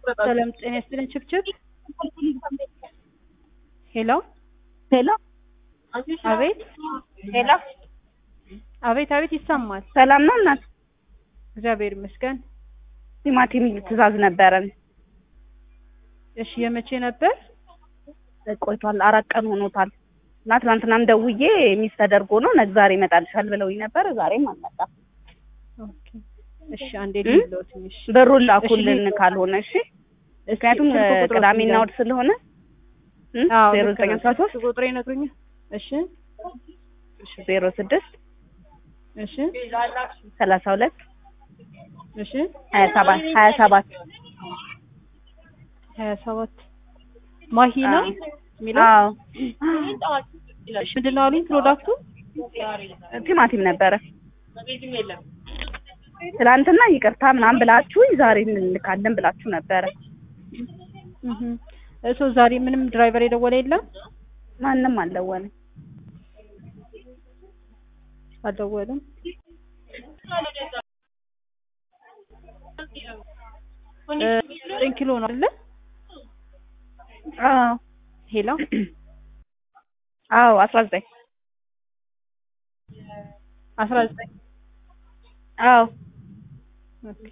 ሰላም ጤና ይስጥልኝ። ችብችብ ሄሎ ሄሎ አቤት ሄሎ፣ አቤት አቤት ይሰማል። ሰላም ነው እናት? እግዚአብሔር ይመስገን። ቲማቲም ትእዛዝ ነበረን። እሺ የመቼ ነበር? ቆይቷል፣ አራት ቀን ሆኖታል። እና ትናንትናም ደውዬ ሚስ ተደርጎ ነው ነገ ዛሬ ይመጣልሻል ብለውኝ ነበር። ዛሬም አልመጣም። ኦኬ እሺ አንዴ ልለው ትንሽ ብሩን ላኩልን ካልሆነ እሺ። ምክንያቱም ስልክ ቁጥሮት ቅዳሜና ይላል። እሑድ ስለሆነ አዎ ዜሮ ልክ ዘጠኝ ነው። አስራ ሶስት ስልክ ቁጥሬ ይነግሩኛል። እሺ ዜሮ ስድስት እሺ ሰላሳ ሁለት እሺ ሀያ ሰባት ሀያ ሰባት ሀያ ሰባት ማሂ ነው የሚለው አዎ እሺ ምንድን ነው አሉኝ ፕሮዳክቱ? ቲማቲም ነበረ። ትናንትና ይቅርታ ምናምን ብላችሁኝ ዛሬ እንልካለን ብላችሁ ነበረ። እህ እሱ ዛሬ ምንም ድራይቨር የደወለ የለም ማንም አልደወለም። አልደወለም። እ ዘጠኝ ኪሎ ነው አይደለ? አዎ ሄሎ አዎ አስራ ዘጠኝ አስራ ዘጠኝ አዎ ኦኬ